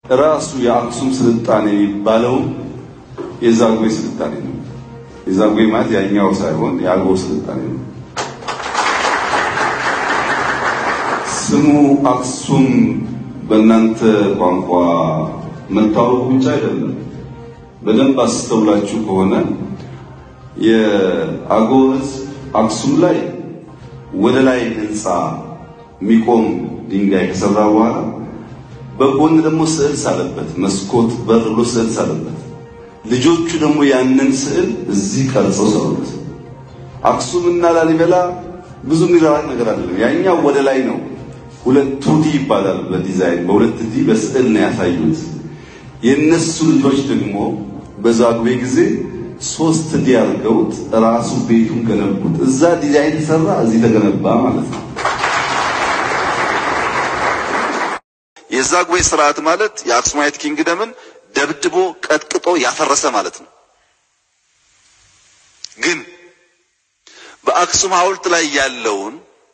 ራሱ የአክሱም ስልጣኔ የሚባለው የዛጉዌ ስልጣኔ ነው። የዛጉዌ ማለት ያኛው ሳይሆን የአገው ስልጣኔ ነው። ስሙ አክሱም በእናንተ ቋንቋ መታወቁ ብቻ አይደለም። በደንብ አስተውላችሁ ከሆነ የአገው ሕዝብ አክሱም ላይ ወደ ላይ ህንፃ የሚቆም ድንጋይ ከሰራ በኋላ በጎን ደግሞ ስዕል ሳለበት፣ መስኮት በር ብሎ ስዕል ሳለበት። ልጆቹ ደግሞ ያንን ስዕል እዚህ ቀርጸው ሰሩት። አክሱምና ላሊበላ ብዙ የሚራራቅ ነገር አይደለም። ያኛው ወደ ላይ ነው። ሁለት ዲ ይባላል በዲዛይን በሁለት ዲ በስዕል ነው ያሳዩት። የነሱ ልጆች ደግሞ በዛጉዌ ጊዜ ሶስት ዲ አድርገውት ራሱ ቤቱን ገነቡት። እዛ ዲዛይን ተሰራ፣ እዚህ ተገነባ ማለት ነው። የዛጉዌ ስርዓት ማለት የአክሱማይት ኪንግደምን ደብድቦ ቀጥቅጦ ያፈረሰ ማለት ነው። ግን በአክሱም ሐውልት ላይ ያለውን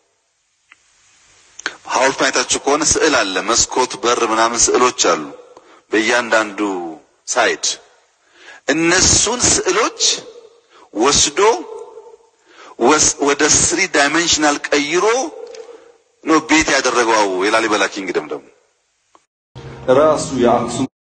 ሐውልት አይታችሁ ከሆነ ስዕል አለ፣ መስኮት፣ በር ምናምን ስዕሎች አሉ በእያንዳንዱ ሳይድ። እነሱን ስዕሎች ወስዶ ወደ ስሪ ዳይሜንሽናል ቀይሮ ነው ቤት ያደረገው የላሊበላ ኪንግደም ደግሞ ራሱ የአክሱም